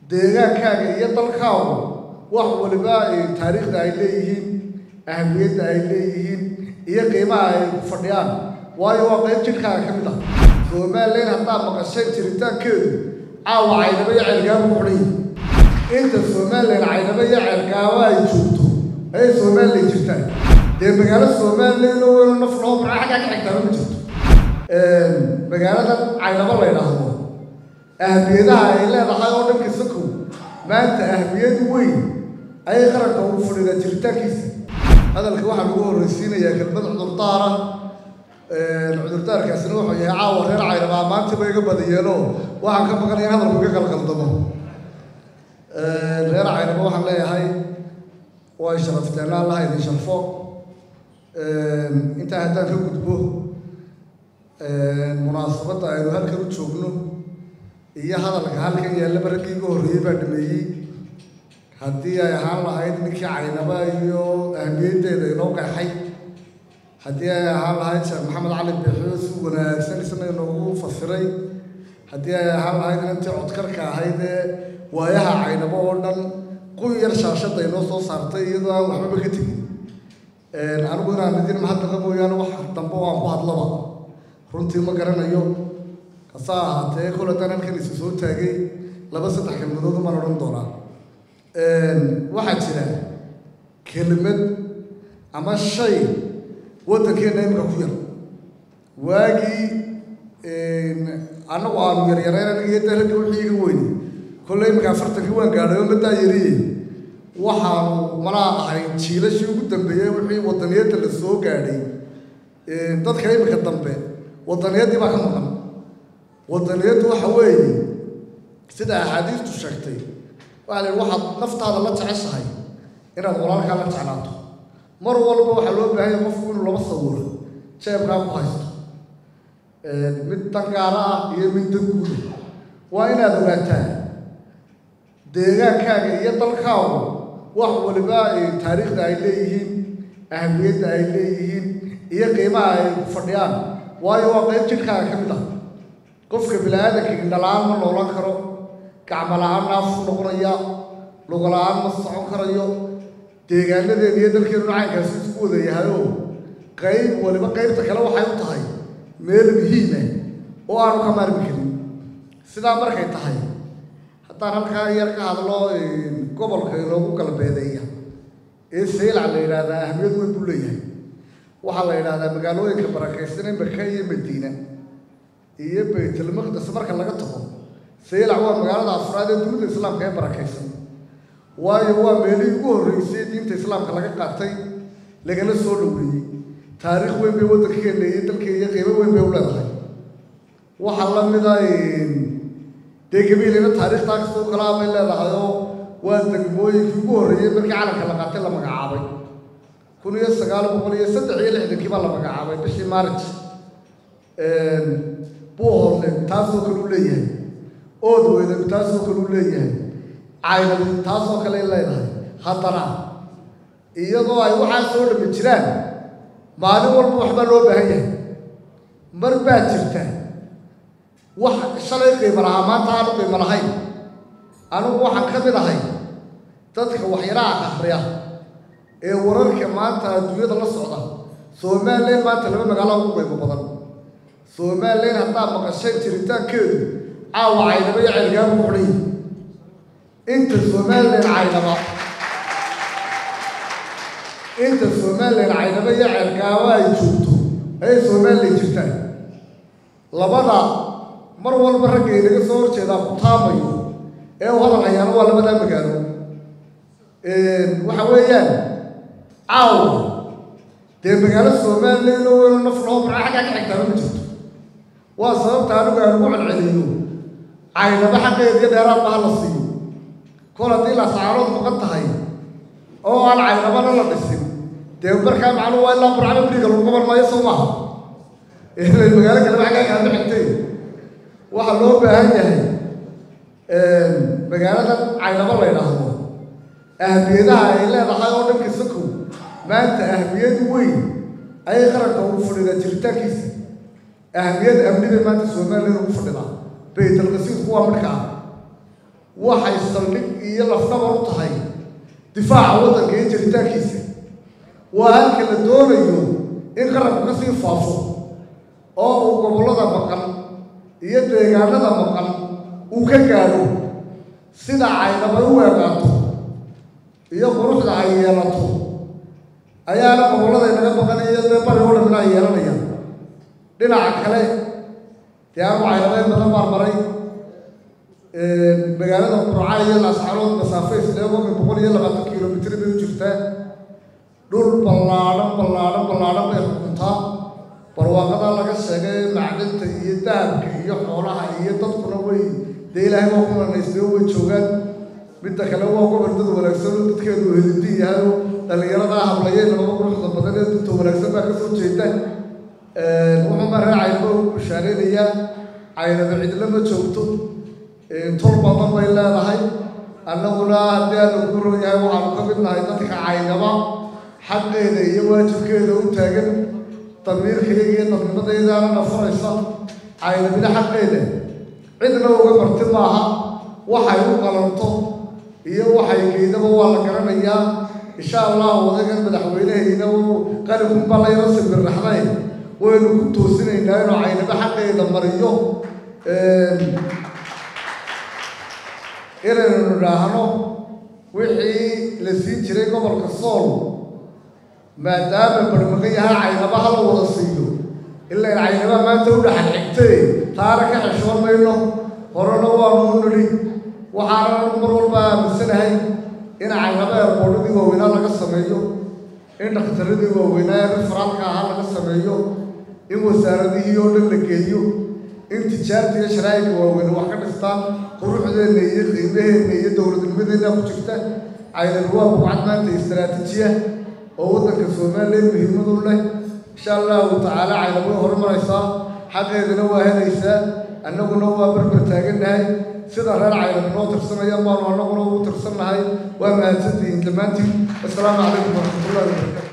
deegaankaaga iyo dalkaagu wax waliba taariikhda ay leeyihiin ahamiyadda ay leeyihiin iyo qiimaha ay ku fadhiyaan waayo waa qayb jidhkaaga ka mid ah somalilan haddaad maqashay jiritaankeedu caawa caynaba iyo ceelgaabo ku xidhan yihin inta somalilan caynaba iyo ceelgaabo ay joogto ayay somalilan jirtaan dee magaalo somalilan oo weyno naf loo bara xaggaa ka xigtaaba ma jirto magaalada caynabo la ydhaahdo ahmiyadaha ay leedahay oo dhanka sakow maanta ahmiyad weyn ayay qaranka ugu fadhidaa jiritaankiisa hadalka waxaa lagu horreysiinayaa kelmad cudurdaara cudurdaarkaasina wuxuu yahay caawa reer caynabaa maantaba iga badayeelo waxaan ka maqan in hadalku iga qalqaldamo reer caynaba waxaan leeyahay way sharafteen allaha idin sharfo intaa haddaan ka gudbo munaasabadda aynu halkan u joogno iyo hadalka halkan yaallaba raggii iga horreeyey baa dhameeyey haddii ay ahaan lahayd ninkii caynaba iyo ahmiyaddeeda inoo qeexay haddii ay ahaan lahayd sheekh maxamed cali bixiyo si wanaagsan isna inoogu fasiray haddii ay ahaan lahayd inantii codkarka ahayd ee waayaha caynabo oo dhan qun yar shaashadda inoo soo saartay iyadoo aan waxbaba ka tegin anigu inaan idin mahadnaqa mooyaane wax dambe oo aan ku hadlaba runtii ma garanayo hase ahaatee kol haddaan halkan isu soo taagay laba saddex kelmadood umaan odhan doonaa waxaa jira kelimad ama shay waddankeenna imika ku yar waagii annagu aanu yaryarayn aniga iyo dalagga wixii iga weyne kolle iminka afartankii waan gaadhay oo madaa yariye waxaanu malaa ahay jiilashii ugu dambeeyey wixii waddaniyadda la soo gaadhay dadka iminka dambe wadaniyaddii baa ka maqan waddaniyaddu waxa weeye sida axaadiistu sheegtay waxa la yidhi waxaad naftaada la jeceshahay inaad walaalkaa la jeclaato mar walba waxaa loo baahan yahay qofku inuu laba sawiro jeebkaa ku haysto mid dangaara ah iyo mid danguuda waa inaad ogaataa deegaankaaga iyo dalkaagu wax waliba taariikhda ay leeyihiin ahamiyadda ay leeyihiin iyo qiimaha ay ku fadhiyaan waayo waa qayb jidhkaaga ka mid ah qofka bini-aadanka indhala-aan ma noolan karo gacmo la-aan naafku noqonaya lugo la-aan ma socon karayo deegaanadeena iyo dalkeenu caynkaasi isku wada yahayoo qayb waliba qaybta kale waxay u tahay meel muhiima oo aanu ka maarmi karin sidaa markay tahay haddaan halkaa yar ka hadlo gobolka inoogu galbeedeeya ee saylac la yidhaahdaa ahmiyad weyn buu leeyahay waxaa la yidhaahdaa magaalooyinka barakaysan maka iyo madiina iyo baytulmaqdes marka laga tago saylac waa magaalada afraad ee dunida islaamka ee barakaysan waayo waa meelihii ugu horreysay diinta islaamka laga qaatay lagala soo dhoweeyey taariikh weyn bay waddankeena iyo dalkeena iyo qiimo weyn bay u leedahay waxaa la mida dee gabiilina taariikhtaa kastoo kalaa bay leedahay oo waa degmooyinkii ugu horreeyey markii calanka la qaatay la magacaabay kun iyo sagaal boqol iyo saddex iyo lixdankii baa la magacaabay bishii maarij buuhoodle taasoo kale u leeyahay ood weydagu taasoo kale u leeyahay caynab taasoo kale leedahay haddana iyadoo ay waxaa soo dhami jiraan maalin walba waxbaa loo baahan yahay mar baa jirta wax shalay qiimo lahaa maanta aanu qiimo lahayn anigu waxaan ka mid ahay dadka waxyaraha akhriya ee wararka maanta adduunyada la socda somalilan maanta laba magaalo ugu qiimo badan somalilan haddaad maqashay jiritaankeedu caawa caynaba iyo ceelgaabo ku xidhan yihin inta somalilan caynaba inta somalilan caynaba iyo ceelgaabo ay joogto ayay somalilan jirtaan labada mar walba ragga inaga soo horjeedaa ku taamayo ee u hadal hayaano waa labadaa magaalo waxa weeyaan caawa dee magaalo somalilan oo weyno naf loo bara xaggaa ka xigtaaba ma jirto waa sababta anigu aan ugu celceliyo caynaba xaqeediyo dheeraad ba ha la siiyo kol haddii lascaarood maqan tahay oo aan caynabana la dhisin dee markaa macnuu waa ilaa burcaba beriga lagu qaban maayo soo maaha magaalo kaleba xaggaa kaama xigtay waxaa loo baahan yahay magaalada caynabo la ydhaahdo ahmiyadaha ay leedahay oo dhanka sakow maanta ahmiyad weyn ayay qaranka ugu fadhidaa jiritaankiisa ahmiyad amni bay maanta somalilan ugu fadhidaa baytalqasiidku waa midhka ah waxay saldhig iyo lafdhabar u tahay difaaca waddanka iyo jiritaankiisa waa halka la doonayo in qaranku ka sii faafo oo uu gobollada maqan iyo deegaanada maqan uu ka gaadho sida caynaba u eegaato iyo quruxda ay yeelato ayaana gobollada inaga maqanayo dee bari oo dhamina ay yeelanayaan dhinaca kale dee anu caynabeen badan baan maray magaalada qurca iyo laascarood masaafo isleego min boqol iyo labaatan kilomitr bay u jirtaa dhul ballaadhan ballaadhan ballaadhan bay xukuntaa barwaaqada laga sheegay macdinta iyo dahabka iyo xoolaha iyo dadkuna way dee ilaahay waa ku manaystay oo way joogaan midda kale waa gobol dad wanaagsan oo dadkeedu helidin yahay oo dhallinyaradaa hablayay labada quruxda badan ee dadka wanaagsan baa kasoo jeeda wuxuu ma reer caynaba ugu bushaareynayaa caynaba cidla ma joogto tol badan bay leedahay annaguna haddii aanu ku ron yahay waxaanu ka mid nahay dadka caynaba xaqeeda iyo waajibkeeda u taagan damiirkayga iyo dadnimadaydaana nafaraysa caynabina xaqeeda cidna uga marti maaha waxay u qalanto iyo waxay geydaba waa la garanayaa insha allah odagan madaxweynehayna uu qalinkunbaa layla sibirraxday waynu ku toosinaynaa inuu caynaba xaqeeda mariyo inaynu nidhaahno wixii la siin jiray gobolka sool maadaama barmaqan yahay caynaba hala wada siiyo ilaa caynaba maanta u dhaxal xigtay taana ka xeshoon mayno horena waanu u nidhi waxaana anigu mar walba aaminsanahay in caynaba eerboodhadii waaweynaa laga sameeyo in dhakhtaradii waaweynaa ee rifraalka ahaa laga sameeyo in wasaaradihii oo dhan la geeyo in tijaarta iyo sharaa'ika waaweyn wax ka dhistaan quruxdeenna iyo qiimaheenna iyo dowladnimadeenna ku jirta caynaba waa buucad maanta istaraatiijiya oo waddanka soomaaliya muhiimadu leh insha allahu tacaala caynaba way horumaraysaa xaqeedana waa helaysaa annaguna waa barbar taagannahay sida reer caynaba noo tirsanayaan baanu annaguna ugu tirsannahay waa mahadsantihiin dhammaantiin assalaamu calaykum waraxmatullahi wabarakatu